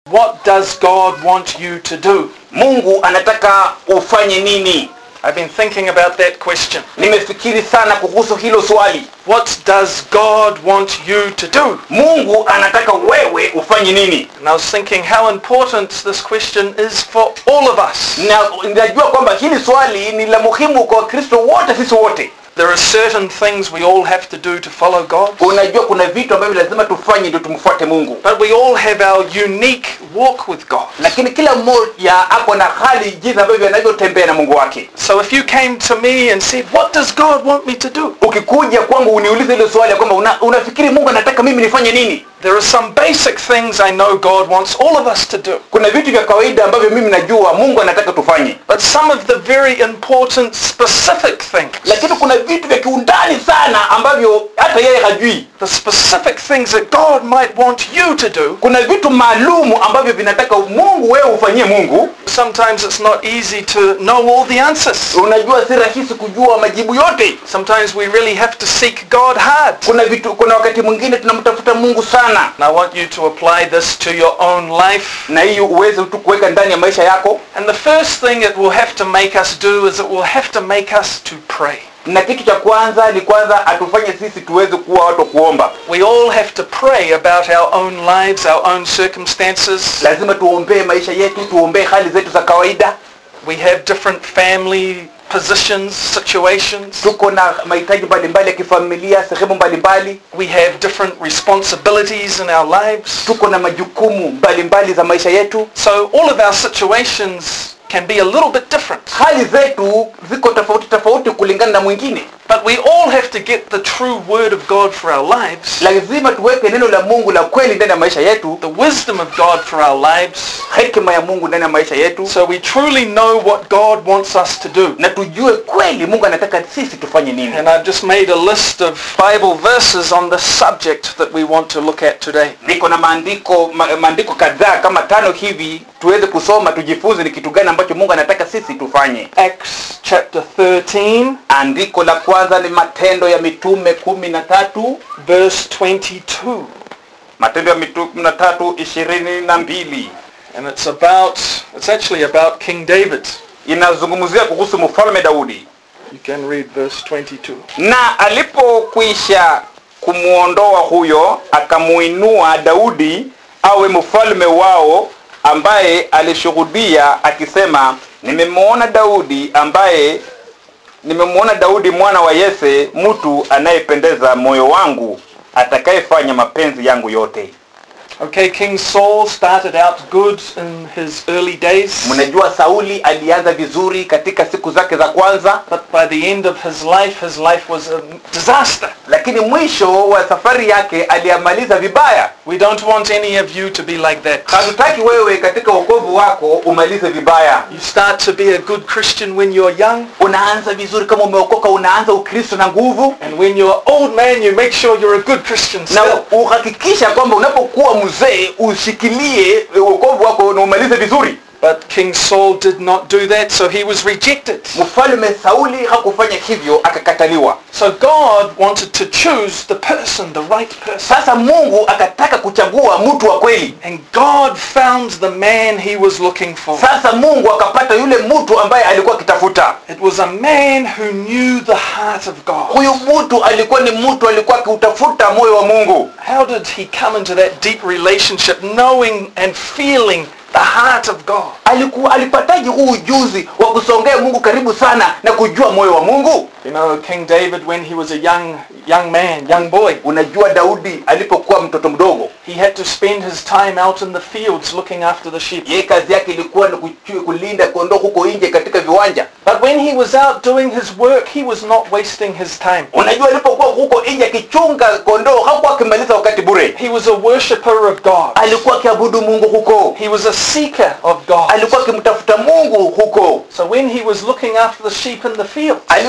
What does God want you to do? mungu anataka ufanye nini I've been thinking about that question. nimefikiri sana kuhusu hilo swali What does God want you to do? mungu anataka wewe ufanye nini And I was thinking how important this question is for all of us. na ninajua kwamba hili swali ni la muhimu kwa wakristo wote sisi wote There are certain things we all have to do to follow God. unajua kuna vitu ambavyo lazima tufanye ndio tumfuate mungu But we all have our unique walk with God. lakini kila mmoja ako na hali jinsi ambavyo anavyotembea na mungu wake So if you came to me and said, what does God want me to do? ukikuja kwangu uniulize ile swali ya kwamba una, unafikiri mungu anataka mimi nifanye nini There are some basic things I know God wants all of us to do. kuna vitu vya kawaida ambavyo mimi najua mungu anataka tufanye But some of the very important specific things, lakini kuna vitu vya kiundani sana ambavyo hata yeye hajui the specific things that God might want you to do, kuna vitu maalumu ambavyo vinataka mungu wewe ufanyie mungu sometimes it's not easy to know all the answers. unajua si rahisi kujua majibu yote Sometimes we really have to seek God hard. kuna vitu kuna wakati mwingine tunamtafuta mungu sana And I want you to apply this to your own life. na hiyo uweze tu kuweka ndani ya maisha yako And the first thing it will have to make us do is it will have to make us to pray. na kitu cha kwanza ni kwanza atufanye sisi tuweze kuwa watu wa kuomba We all have to pray about our own lives, our own circumstances. lazima tuombee maisha yetu tuombee hali zetu za kawaida We have different family positions, situations. tuko na mahitaji mbalimbali ya kifamilia sehemu mbalimbali We have different responsibilities in our lives. tuko na majukumu mbalimbali za maisha yetu So all of our situations can be a little bit different. hali zetu ziko tofauti tofauti kulingana na mwingine But we all have to get the true word of God for our lives, lazima tuweke neno la mungu la kweli ndani ya maisha yetu the wisdom of God for our lives, hekima ya mungu ndani ya maisha yetu so we truly know what God wants us to do. na tujue kweli mungu anataka sisi tufanye nini And I've just made a list of Bible verses on the subject that we want to look at today. niko na maandiko ma, maandiko kadhaa kama tano hivi tuweze kusoma tujifunze ni kitu gani ambacho mungu anataka sisi tufanye Acts chapter 13, andiko la kwanza ni matendo ya mitume kumi na tatu verse 22. matendo ya mitume kumi na tatu ishirini na mbili And it's about, it's actually about King David. inazungumzia kuhusu mfalme daudi You can read verse 22. na alipokwisha kumwondoa huyo akamuinua daudi awe mfalme wao ambaye alishuhudia akisema nimemwona daudi ambaye nimemwona daudi mwana wa yese mtu anayependeza moyo wangu atakayefanya mapenzi yangu yote Okay, King Saul started out good in his early days, mnajua sauli alianza vizuri katika siku zake za kwanza but by the end of his life, his life was a disaster. lakini mwisho wa safari yake aliyamaliza vibaya We don't want any of you to be like that. hatutaki wewe katika wokovu wako umalize vibaya You start to be a good Christian when you're young, unaanza vizuri kama umeokoka unaanza ukristo na nguvu and when you're old man, you make sure you're a good Christian na still. uhakikisha kwamba unapokuwa mzee ushikilie wokovu wako na umalize vizuri But King Saul did not do that, so he was rejected. mfalme sauli hakufanya hivyo akakataliwa So God wanted to choose the person, the right person. sasa mungu akataka kuchagua mtu wa kweli And God found the man he was looking for. sasa mungu akapata yule mtu ambaye alikuwa akitafuta It was a man who knew the heart of God. huyu mtu alikuwa ni mtu alikuwa akiutafuta moyo wa mungu How did he come into that deep relationship, knowing and feeling the heart of God? alikuwa alipataje huu ujuzi wa kusongea mungu karibu sana na kujua moyo wa mungu You know, King David, when he was a young young man, young boy, unajua daudi alipokuwa mtoto mdogo he had to spend his time out in the fields looking after the sheep. yeye kazi yake ilikuwa ni kuchu- kulinda kondoo huko nje katika viwanja But when he was out doing his work, he was not wasting his time. unajua alipokuwa huko nje akichunga kondoo hakuwa akimaliza wakati bure He was a worshipper of God. alikuwa akiabudu mungu huko He was a seeker of God. alikuwa akimtafuta mungu huko So when he was looking after the sheep in the field, alipokuwa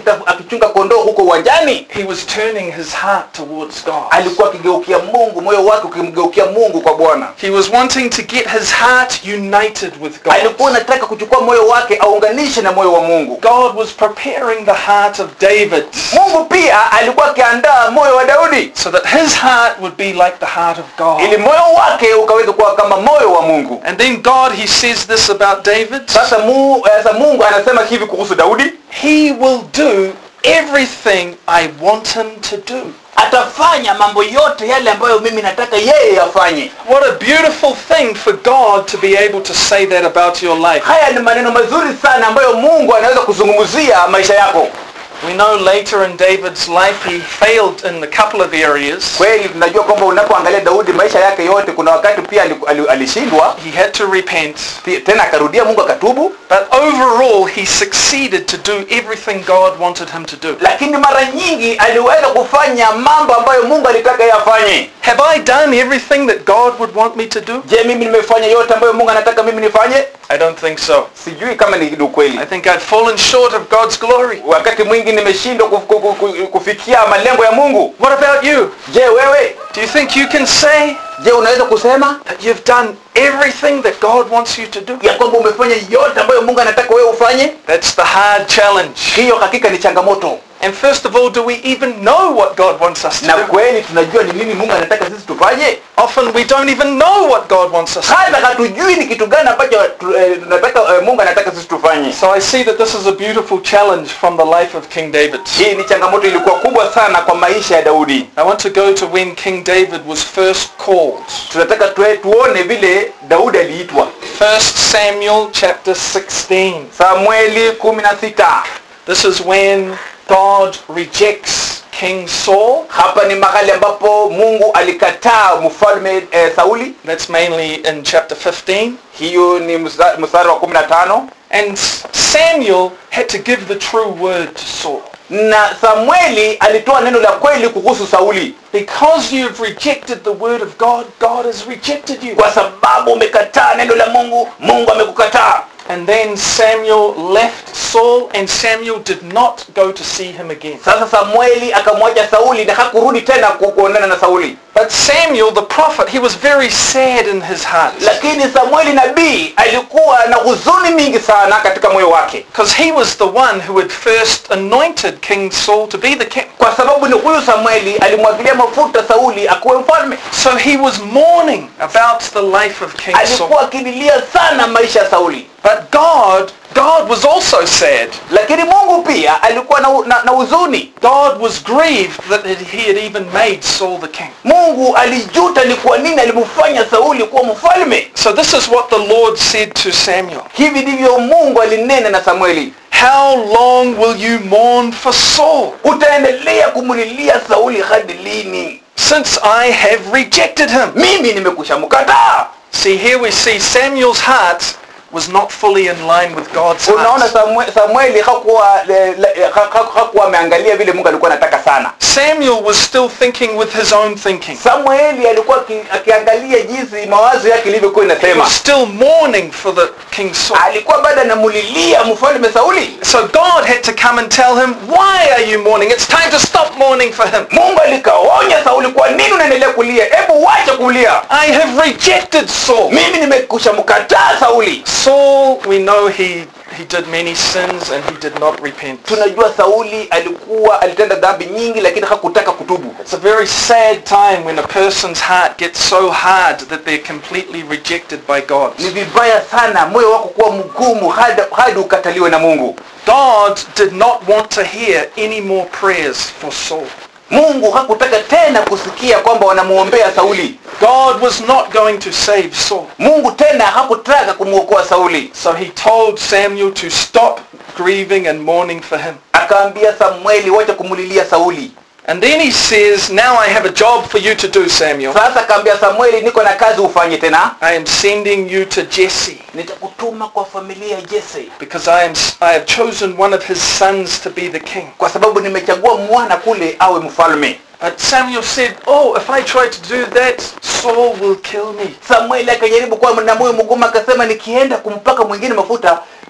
akita- akichunga kondoo huko uwanjani He was turning his heart towards God. alikuwa akigeukia mungu moyo wake ukimgeukia mungu kwa bwana He was wanting to get his heart united with God. alikuwa anataka kuchukua moyo wake aunganishe na moyo wa mungu God was preparing the heart of David mungu pia alikuwa akiandaa moyo wa daudi so that his heart would be like the heart of ili God. moyo wake ukaweza kuwa kama moyo wa mungu And then God, he says this about David. sasa mungu, sasa mungu anasema hivi kuhusu daudi He will do everything I want him to do. atafanya mambo yote yale ambayo mimi nataka yeye afanye What a beautiful thing for God to be able to say that about your life. haya ni maneno mazuri sana ambayo mungu anaweza kuzungumzia maisha yako We know later in David's life he failed in a couple of areas. kweli tunajua kwamba unapoangalia daudi maisha yake yote kuna wakati pia ali- ali- alishindwa He had to repent. Pi- tena akarudia mungu akatubu But overall, he succeeded to do everything God wanted him to do. lakini mara nyingi aliweza kufanya mambo ambayo mungu alitaka yeye afanye Have I done everything that God would want me to do? je mimi nimefanya yote ambayo mungu anataka mimi nifanye I don't think so. sijui kama ni ukweli I think I've fallen short of God's glory. wakati mwingi nimeshindwa kuf- ku- ku- ku- kufikia malengo ya mungu What about you? je wewe Do you think you can say je unaweza kusema that you've done everything that God wants you to do? ya kwamba umefanya yote ambayo mungu anataka wewe ufanye That's the hard challenge. hiyo hakika ni changamoto And first of all, do we even know what God wants us to na do? kweli tunajua ni nini mungu anataka sisi tufanye Often we don't even know what God wants us to hata do. hatujui ni kitu gani ambacho tu- eh, tunataka eh, mungu anataka sisi tufanye So I see that this is a beautiful challenge from the life of King David. hii ni changamoto ilikuwa kubwa sana kwa maisha ya daudi I want to go to when King David was first called. tunataka tue, tuone vile daudi aliitwa 1 Samuel chapter 16. samueli kumi na sita This is when God rejects King Saul. hapa ni mahali ambapo mungu alikataa mfalme eh, sauli That's mainly in chapter 15. hiyo ni msa- mstari wa kumi na tano And Samuel had to give the true word to Saul. na samueli alitoa neno la kweli kuhusu sauli Because you've rejected the word of God, God has rejected you. kwa sababu umekataa neno la mungu mungu amekukataa And then Samuel left Saul and Samuel did not go to see him again. sasa samueli akamwacha sauli na hakurudi tena ku- kuonana na sauli But Samuel the prophet, he was very sad in his heart. lakini samueli nabii alikuwa na huzuni mingi sana katika moyo wake Because he was the one who had first anointed King Saul to be the king. kwa sababu ni huyu samueli alimwagilia mafuta sauli akuwe mfalme So he was mourning about the life of King Saul. alikuwa akililia sana maisha ya sauli But God, God was also sad. lakini mungu pia alikuwa na, na, na huzuni God was grieved that he had even made Saul the king. mungu alijuta ni kwa nini alimfanya sauli kuwa mfalme So this is what the Lord said to Samuel. hivi ndivyo mungu alinena na samueli How long will you mourn for Saul, utaendelea kumulilia sauli hadi lini since I have rejected him? mimi nimekusha mkataa See, here we see Samuel's heart was not fully in line with God's unaona heart. Samue- samueli hakuwa le- le- ha- ha- hakuwa ameangalia vile mungu alikuwa anataka sana Samuel was still thinking with his own thinking. samueli alikuwa aki- akiangalia jinsi mawazo yake ilivyokuwa He inasema was still mourning for the King Saul. alikuwa bado anamulilia mfalme sauli So God had to come and tell him, why are you mourning? It's time to stop mourning for him. mungu alikaonya sauli kwa nini unaendelea kulia hebu wacha kulia I have rejected Saul. mimi nimekusha mkataa sauli Saul, we know he, he did many sins and he did not repent. tunajua sauli alikuwa alitenda dhambi nyingi lakini hakutaka kutubu It's a very sad time when a person's heart gets so hard that they're completely rejected by God. ni vibaya sana moyo wako kuwa mgumu hadi, hadi ukataliwe na mungu God did not want to hear any more prayers for Saul. mungu hakutaka tena kusikia kwamba wanamuombea sauli God was not going to save Saul. mungu tena hakutaka kumwokoa sauli So he told Samuel to stop grieving and mourning for him. akaambia samueli wacha kumulilia sauli And then he says, now I have a job for you to do, Samuel. sasa akaambia samueli niko na kazi ufanye tena I am sending you to Jesse nitakutuma kwa familia ya jese because I am I have chosen one of his sons to be the king. kwa sababu nimechagua mwana kule awe mfalme But Samuel said, "Oh, if I try to do that, Saul will kill me." samueli akajaribu kuwa na moyo mgumu akasema nikienda kumpaka mwingine mafuta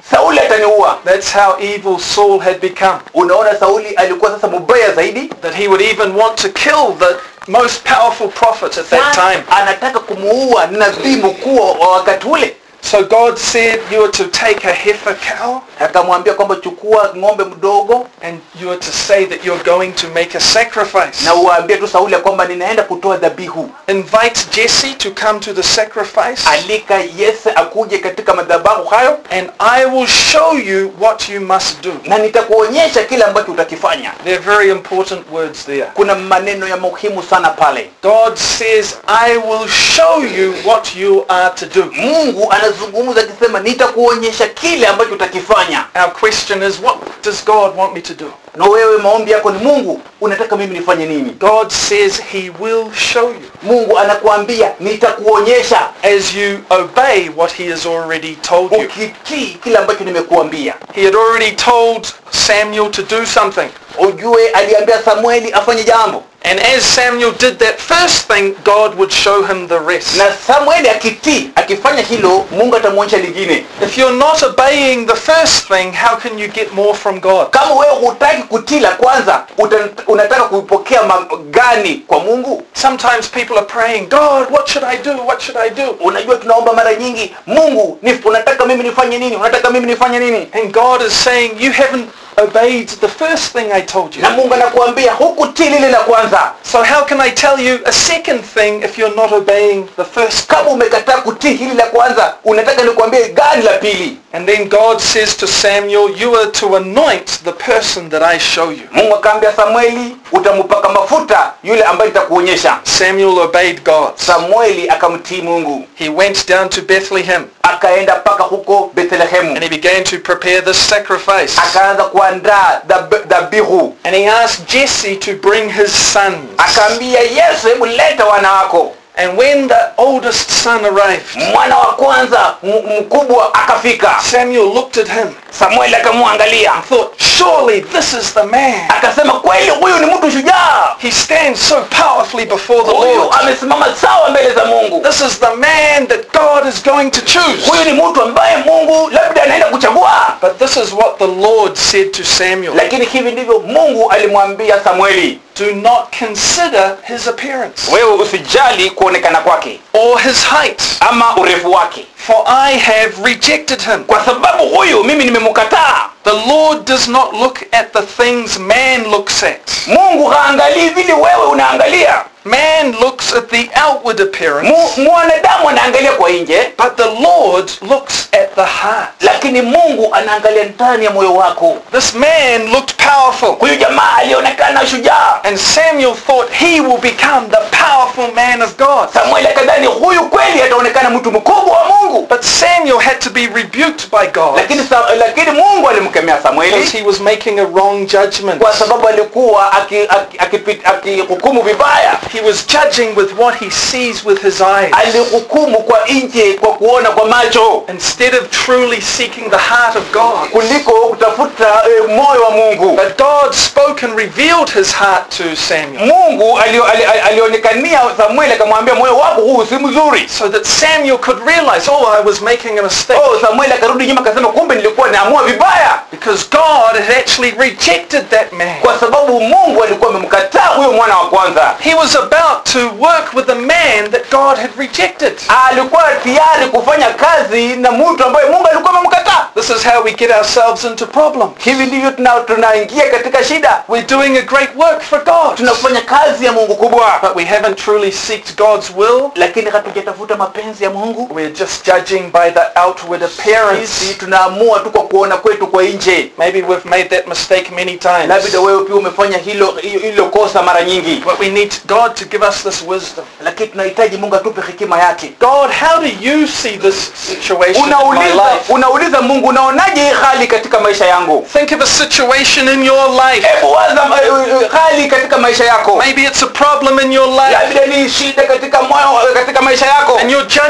sauli ataniua That's how evil Saul had become. unaona sauli alikuwa sasa mubaya zaidi That he would even want to kill the most powerful prophet at that Sasa time. anataka kumuua nabii mkuu wa wakati ule So God said you are to take a heifer cow akamwambia kwamba chukua ng'ombe mdogo and you are to say that you're going to make a sacrifice. na uwaambie tu sauli ya kwamba ninaenda kutoa dhabihu Invite Jesse to come to the sacrifice alika yese akuje katika madhabahu hayo and I will show you what you must do. na nitakuonyesha kile ambacho utakifanya They're very important words there. kuna maneno ya muhimu sana pale God says, I will show you what you are to do. mungu anazungumza akisema nitakuonyesha kile ambacho utakifanya Our question is, what does God want me to do? na wewe maombi yako ni mungu unataka mimi nifanye nini God says he will show you mungu anakuambia nitakuonyesha as you obey what he has already told you. ukitii kile ambacho nimekuambia He had already told Samuel to do something. ujue aliambia samueli afanye jambo And as Samuel did that first thing, God would show him the rest. na samueli akitii akifanya hilo mungu atamwonyesha lingine If you're not obeying the first thing, how can you get more from God? kama wewe hutaki kutii la kwanza uta, unataka kuipokea magani kwa mungu Sometimes people are praying, God, what should I do? What should I do? unajua tunaomba mara nyingi mungu ni, unataka mimi nifanye nini unataka mimi nifanye nini And God is saying, you haven't obeyed the first thing I told you. na mungu anakuambia hukutii lile la kwanza So how can I tell you a second thing if you're not obeying the first? kama umekataa kutii hili la kwanza unataka nikuambie gani la pili And then God says to Samuel, you are to anoint the person that I show you. mungu akaambia samueli utampaka mafuta yule ambaye nitakuonyesha Samuel obeyed God. samueli akamtii mungu He went down to Bethlehem akaenda mpaka huko bethlehemu and he began to prepare the sacrifice. akaanza kuandaa dhab- dhabihu And he asked Jesse to bring his sons. akaambia yesu hebu leta wana wako And when the oldest son arrived, mwana wa kwanza m- mkubwa akafika Samuel looked at him samueli akamwangalia and thought, surely this is the man. akasema kweli huyu ni mtu shujaa He stands so powerfully before the huyu Lord. amesimama sawa mbele za mungu This is the man that God is going to choose. huyu ni mtu ambaye mungu labda anaenda kuchagua But this is what the Lord said to Samuel. lakini hivi ndivyo mungu alimwambia samueli Do not consider his appearance wewe usijali kuonekana kwake or his height, ama urefu wake for I have rejected him. kwa sababu huyu mimi nimemkataa The Lord does not look at the things man looks at. mungu haangalii vile wewe unaangalia Man looks at the outward appearance, Mu- mwanadamu anaangalia kwa nje but the Lord looks at the heart. lakini mungu anaangalia ndani ya moyo wako This man looked powerful, huyu jamaa alionekana shujaa and Samuel thought he will become the powerful man of God. samueli akadhani huyu kweli ataonekana mtu mkubwa wa mungu But Samuel had to be rebuked by God lakini sa, lakini mungu alimkemea because samueli he was making a wrong judgment. kwa sababu alikuwa akihukumu aki, aki, akihukumu vibaya He was judging with what he sees with his eyes alihukumu kwa nje kwa kuona kwa macho instead of truly seeking the heart of God. kuliko kutafuta e, moyo wa mungu But God spoke and revealed his heart to Samuel mungu alio- ali- ali- alionekania samueli akamwambia moyo wako huu si mzuri so that Samuel could realize, oh, I was making a mistake. oh samueli akarudi nyuma akasema kumbe nilikuwa naamua vibaya Because God had actually rejected that man. kwa sababu mungu alikuwa amemkataa huyo mwana wa kwanza He was about to work with a man that God had rejected. alikuwa tayari kufanya kazi na mtu ambaye mungu alikuwa amemkataa This is how we get ourselves into problems. hivi ndivyo tuna- tunaingia katika shida We're doing a great work for God, tunafanya kazi ya mungu kubwa but we haven't truly seeked God's will. lakini hatujatafuta mapenzi ya mungu We're just judging by the outward sisi appearance. tunaamua tu kwa kuona kwetu kwa nje Maybe we've made that mistake many times. labda wewe pia umefanya hilo hilo kosa mara nyingi But we need God to give us this wisdom. lakini tunahitaji mungu atupe hekima yake God, how do you see this situation in my unauliza life? unauliza mungu unaonaje hii hali katika maisha yangu Think of a situation in your life. hebu waza eh, eh, hali katika maisha yako Maybe it's a problem in your life labda ni shida katika moyo katika maisha yako and you're judging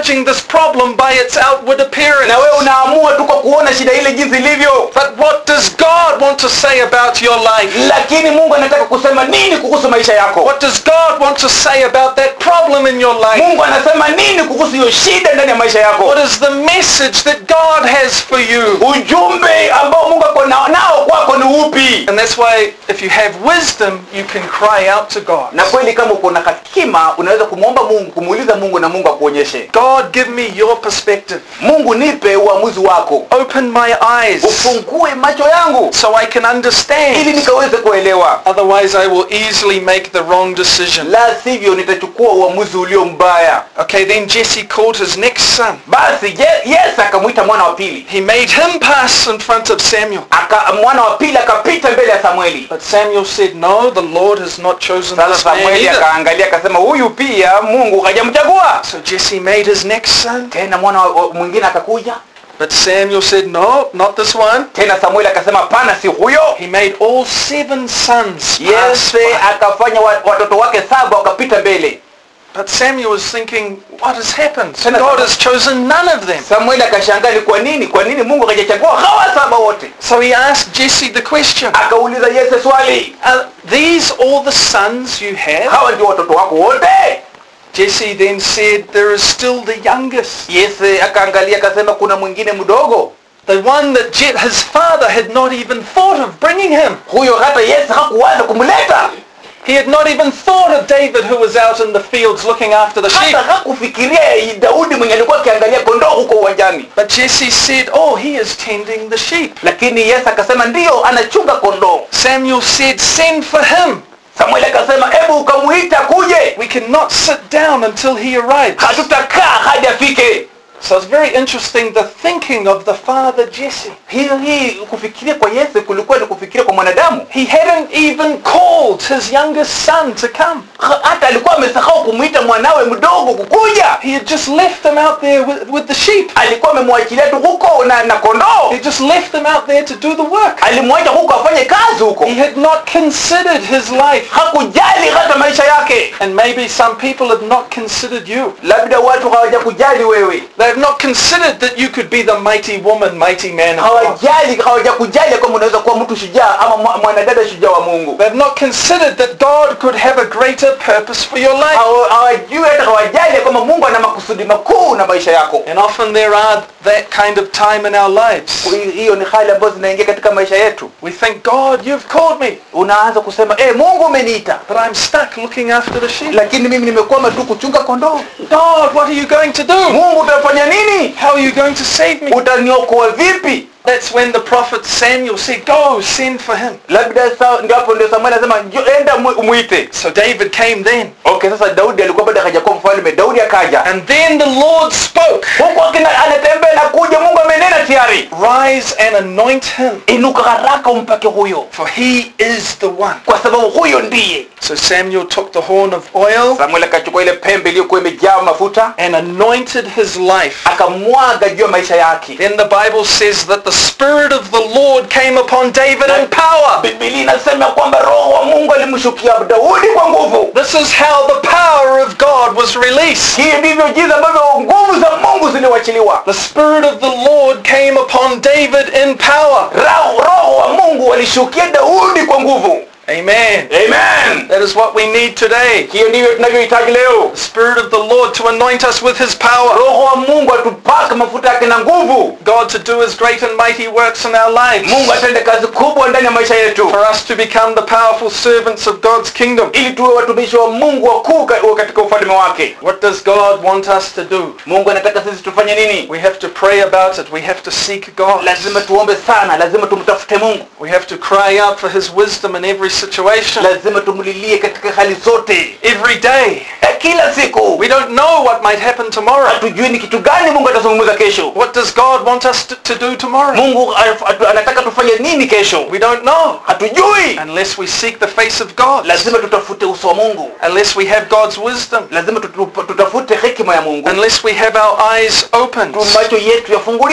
judging this problem by its outward appearance. na wewe unaamua tu kwa kuona shida ile jinsi ilivyo But what does God want to say about your life? lakini mungu anataka kusema nini kuhusu maisha yako What does God want to say about that problem in your life? mungu anasema nini kuhusu hiyo shida ndani ya maisha yako What is the message that God has for you? ujumbe ambao mungu ako nao nao kwako ni upi And that's why if you have wisdom, you can cry out to God. na kweli kama uko na hekima unaweza kumwomba mungu kumuuliza mungu na mungu akuonyeshe God, give me your perspective. mungu nipe uamuzi wako Open my eyes ufungue macho yangu so I can ili understand. nikaweze kuelewa Otherwise, I will easily make the wrong decision. la sivyo nitachukua uamuzi ulio mbaya Okay, then Jesse called his next son. basi Je- yesu akamwita mwana wa pili He made him pass in front of Samuel. Aka, mwana wa pili akapita mbele ya samueli But Samuel said, no, the Lord has not chosen sasa this man samueli either. akaangalia akasema huyu pia mungu hajamchagua So Jesse made his next son. tena mwana wa- wa- mwingine akakuja But Samuel said, no, not this one. tena samueli akasema pana si huyo He made all seven sons pass yese by. akafanya wa- watoto wake saba wakapita mbele But Samuel was thinking, what has happened? Tena- God has chosen none of them. samueli akashangaa ni kwa nini kwa nini mungu hajachagua hawa saba wote So he asked Jesse the question, akauliza yese swali are these all the sons you have? hawa ndio watoto wako wote Jesse then said, there is still the youngest. yese akaangalia akasema kuna mwingine mdogo The one that Je- his father had not even thought of bringing him. huyo hata yesu hakuwaza kumleta He had not even thought of David who was out in the fields looking after the sheep. hata hakufikiria daudi mwenye alikuwa akiangalia kondoo huko uwanjani But Jesse said, oh, he is tending the sheep. lakini yesu akasema ndiyo anachunga kondoo Samuel said, send for him. samueli akasema hebu ukamuita kuje We cannot sit down until he arrives. hatutakaa hadi afike So it's very interesting the thinking of the father Jesse. hiyo hii kufikiria kwa yesu kulikuwa ni kufikiria kwa mwanadamu He hadn't even called his youngest son to come. Ha- hata alikuwa amesahau kumwita mwanawe mdogo kukuja He had just left him out there with, with the sheep. alikuwa amemwachilia tu huko na, na kondoo He just left them out there to do the work. alimwacha huko afanye kazi huko He had not considered his life. hakujali hata maisha yake And maybe some people have not considered you. labda watu hawajakujali wewe They have not considered that you could be the mighty woman, mighty man of God. hawajali hawajakujali kwamba unaweza kuwa mtu shujaa ama mwa- mwanadada shujaa wa mungu They have not considered that God could have a greater purpose for your life. Hawa- hawajui hata hawajali kwamba mungu ana makusudi makuu na maisha yako And often there are that kind of time in our lives. Hi- hiyo ni hali ambazo zinaingia katika maisha yetu We think, God, you've called me, unaanza kusema eh mungu umeniita but I'm stuck looking after the sheep. lakini mimi nimekwama tu kuchunga kondoo God, what are you going to do? mungu utafanya nini How are you going to save me? utaniokoa vipi That's when the prophet Samuel said, go, send for him. labda sa- ndio hapo ndio samueli anasema "Njoo, enda mu- muite So David came then. okay sasa daudi alikuwa bado hajakuwa mfalme daudi akaja And then the Lord spoke, huku akina anatembea na kuja mungu amenena tayari rise and anoint him, inuka haraka umpake huyo for he is the one. kwa sababu huyo ndiye So Samuel took the horn of oil samueli akachukua ile pembe iliyokuwa imejaa mafuta and anointed his life. akamwaga juu ya maisha yake Then the Bible says that the Spirit of the Lord came upon David in power. bibilia inasema kwamba roho wa mungu alimshukia daudi kwa nguvu This is how the power of God was released. hii ndivyo jinsi ambavyo nguvu za mungu ziliwachiliwa The Spirit of the Lord came upon David in power. roho roho wa mungu walishukia daudi kwa nguvu Amen. amen That is what we need today. hiyo ndivyo tunavyohitaji leo The Spirit of the Lord to anoint us with His power. roho wa mungu atupake mafuta yake na nguvu God to do His great and mighty works in our lives. mungu atende kazi kubwa ndani ya maisha yetu For us to become the powerful servants of God's kingdom. ili tuwe watumishi wa mungu wakuu ka- katika ufalme wake What does God want us to do? mungu anataka sisi tufanye nini We have to pray about it. We have to seek God. lazima tuombe sana lazima tumtafute mungu We have to cry out for His wisdom in every situation. lazima tumlilie katika hali zote Every day. Eh, kila siku We don't know what might happen tomorrow. hatujui ni kitu gani mungu atazungumza kesho What does God want us to, to do tomorrow? mungu af- atu- anataka tufanye nini kesho We don't know. hatujui Unless we seek the face of God. lazima tutafute uso wa mungu Unless we have God's wisdom. lazima tutu- tutafute hekima ya mungu Unless we have our eyes opened. tu macho yetu yafunguliwe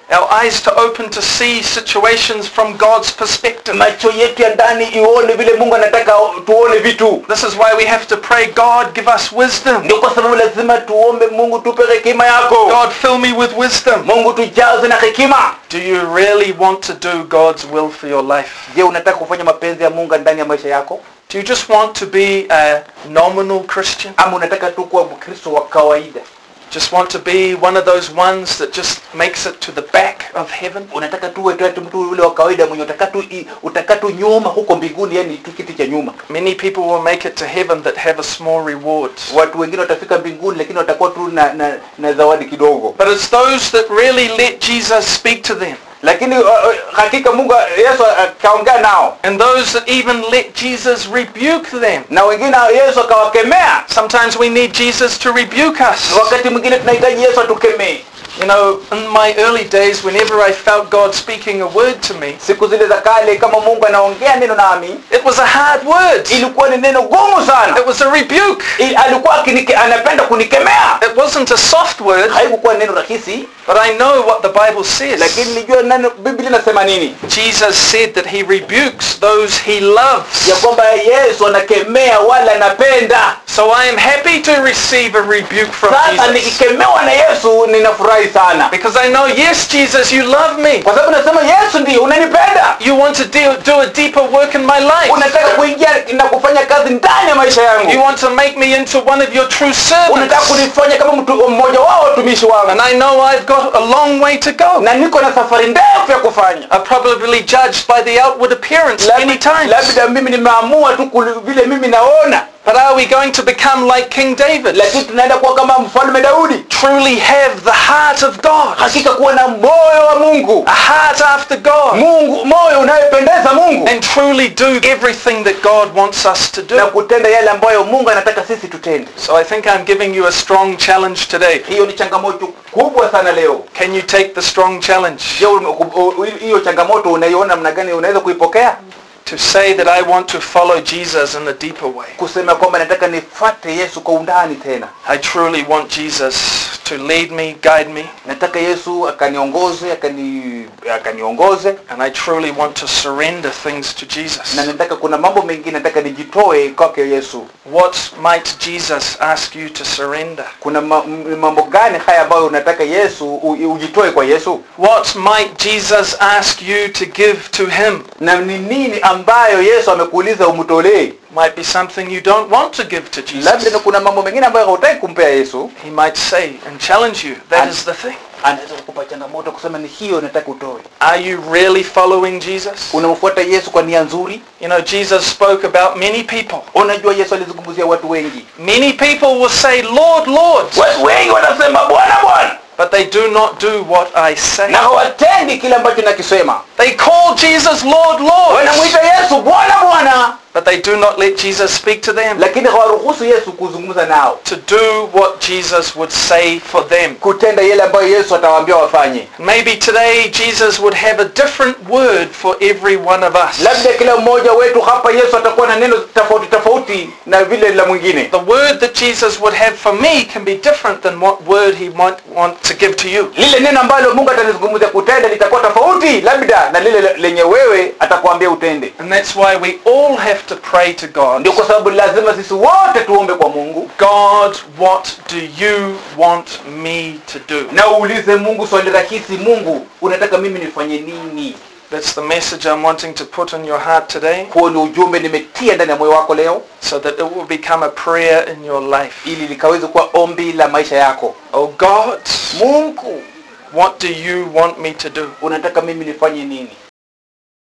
Our eyes to open to see situations from God's perspective. macho yetu ya ndani ione vile mungu anataka tuone vitu This is why we have to pray, God, give us wisdom. ndio kwa sababu lazima tuombe mungu tupe hekima yako God, fill me with wisdom. mungu tujaze na hekima Do you really want to do God's will for your life? je unataka kufanya mapenzi ya mungu ndani ya maisha yako Do you just want to be a nominal Christian? ama unataka tu kuwa mkristo wa kawaida Just want to be one of those ones that just makes it to the back of heaven? unataka tu uwe tu mtu ule wa kawaida mwenye utaka tu i- utaka tu nyuma huko mbinguni yani tu kiti cha nyuma Many people will make it to heaven that have a small reward. watu wengine watafika mbinguni lakini watakuwa tu na, na, na zawadi kidogo But it's those that really let Jesus speak to them lakini uh, uh, hakika mungu yesu akaongea nao and those that even let Jesus rebuke them. na wengine yesu akawakemea Sometimes we need Jesus to rebuke us. wakati mwingine tunahitaji yesu atukemee You know, in my early days, whenever I felt God speaking a word to me, siku zile za kale kama mungu anaongea neno nami it was a hard word. ilikuwa ni neno gumu sana It was a rebuke. I- alikuwa akinike, anapenda kunikemea It wasn't a soft word, haikukuwa neno rahisi but I know what the Bible says. lakini nilijua neno biblia inasema nini Jesus said that he rebukes those he loves. ya kwamba yesu anakemea wala anapenda So I am happy to receive a rebuke from sasa Jesus. nikikemewa na yesu ninafurahi sana Because I know, yes, Jesus, you love me. kwa sababu nasema yesu ndio unanipenda You want to do, do a deeper work in my life. unataka kuingia na kufanya kazi ndani ya maisha You yangu want to make me into one of your true unataka servants. kunifanya kama mtu mmoja wao watumishi And wangu I know I've got a long way to go. na niko na safari ndefu ya kufanya I'm probably judged by the outward appearance Labda- many times. labda mimi nimeamua tu kuli- vile mimi naona But are we going to become like King David? lakini tunaenda kuwa kama mfalme daudi Truly have the heart of God. hakika kuwa na moyo wa mungu A heart after God. mungu moyo unayopendeza mungu And truly do everything that God wants us to na do. kutenda yale ambayo mungu anataka sisi tutende So I think I'm giving you a strong challenge today. hiyo ni changamoto kubwa sana leo Can you take the strong challenge je ume- u- u- hiyo changamoto unaiona namna gani unaweza kuipokea to say that I want to follow Jesus in a deeper way? kusema kwamba nataka nifate yesu kwa undani tena I truly want Jesus to lead me, guide me, nataka yesu akaniongoze akani akaniongoze and I truly want to surrender things to Jesus. na nataka kuna mambo mengine nataka nijitoe kwake yesu What might Jesus ask you to surrender? kuna ma, m- mambo gani haya ambayo unataka yesu u, ujitoe kwa yesu What might Jesus ask you to give to him? na ni nini ambayo yesu amekuuliza umtolee Might be something you don't want to give to labda Jesus. kuna mambo mengine ambayo hautaki kumpea yesu He might say and challenge you, that And- is the thing. anaweza kukupa changamoto kusema ni hiyo nataka utoe Are you really following Jesus? unamfuata yesu kwa nia nzuri You know, Jesus spoke about many people. unajua yesu alizungumzia watu wengi Many people will say, Lord, Lord, watu wengi wanasema bwana bwana but they do not do what I say. na hawatendi kile ambacho nakisema They call Jesus Lord, Lord, wanamwita yesu bwana bwana but they do not let Jesus speak to them. lakini hawaruhusu yesu kuzungumza nao To do what Jesus would say for them. kutenda yale ambayo yesu atawaambia wafanye Maybe today Jesus would have a different word for every one of us. labda kila mmoja wetu hapa yesu atakuwa na neno tofauti tofauti na vile la mwingine The word that Jesus would have for me can be different than what word he might want to give to you. lile neno ambalo mungu atalizungumzia kutenda litakuwa tofauti labda na lile lenye wewe atakwambia utende And that's why we all have to pray to God. ndio kwa sababu lazima sisi wote tuombe kwa mungu God, what do you want me to do? na uulize mungu swali rahisi mungu unataka mimi nifanye nini That's the message I'm wanting to put in your heart today huo ni ujumbe nimetia ndani ya moyo wako leo so that it will become a prayer in your life. ili likaweze kuwa ombi la maisha yako Oh God, mungu what do you want me to do? unataka mimi nifanye nini